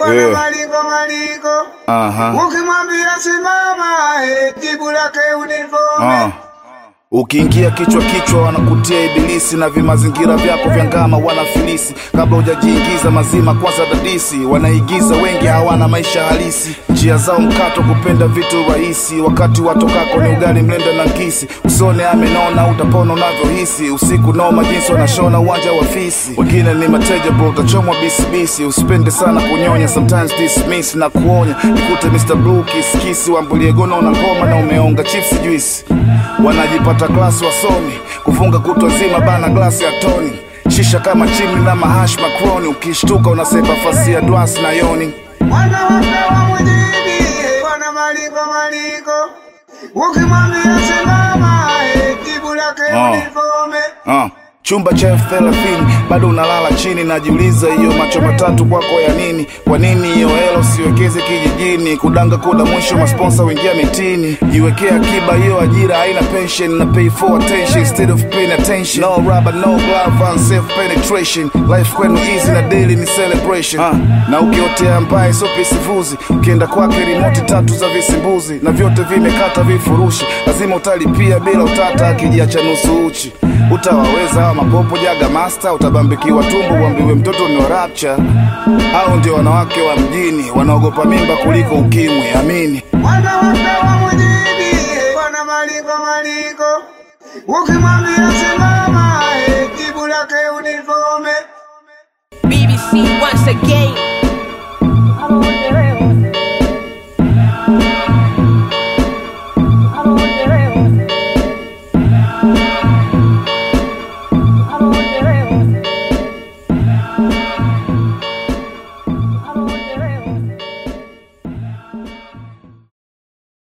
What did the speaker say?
bwana Yeah. maliko maliko Aha. ukimwambia simama eh, jibu lake uniforme Ah. Ukiingia kichwa kichwa wanakutia ibilisi na vimazingira vyako vya ngama wanafilisi. Kabla hujajiingiza mazima, kwanza dadisi. Wanaigiza wengi hawana maisha halisi, njia zao mkato, kupenda vitu rahisi. Wakati watokako ni ugali mlenda na ngisi. Usone amenona, utapona unavyohisi. Usiku noma jinsi wanashona uwanja wa fisi. Wengine ni mateja bro, utachomwa bisibisi. Usipende sana kunyonya, sometimes dismiss na kuonya. Nikute Mr. Blue kisikisi, wambulie gono na ngoma na umeonga chips juice wanajipata klasi wasomi kufunga kutwa nzima bana glasi ya toni shisha kama chimni na mahash makroni ukishtuka unasepa fasi ya dwasi na yoni mwana wapewa mjini eh, bwana maliko maliko ukimwambia simama eh, jibu lake Ah. uniforme uh. chumba cha elfu thelathini bado unalala chini najiuliza hiyo macho matatu kwako ya nini kwa nini hiyo helo siwekeze kijijini kudanga kuda mwisho masponsa wingia mitini jiwekea akiba hiyo ajira haina pension na pay for attention instead of paying attention no rubber no glove and self penetration life kwenu easy na daily ni celebration uh. na ukiotea mbaye so pisivuzi ukienda kwake rimoti tatu za visimbuzi na vyote vimekata vifurushi lazima utalipia bila utata akijiacha nusu uchi utawaweza hawa mapopo jaga master utabambikiwa tumbo uambiwe mtoto ni wa rapture au ndio wanawake wa mjini wanaogopa mimba kuliko ukimwi amini mwana wapewa mjini eh, bwana maliko maliko ukimwambia simama eh, jibu lake uniforme BBC once again.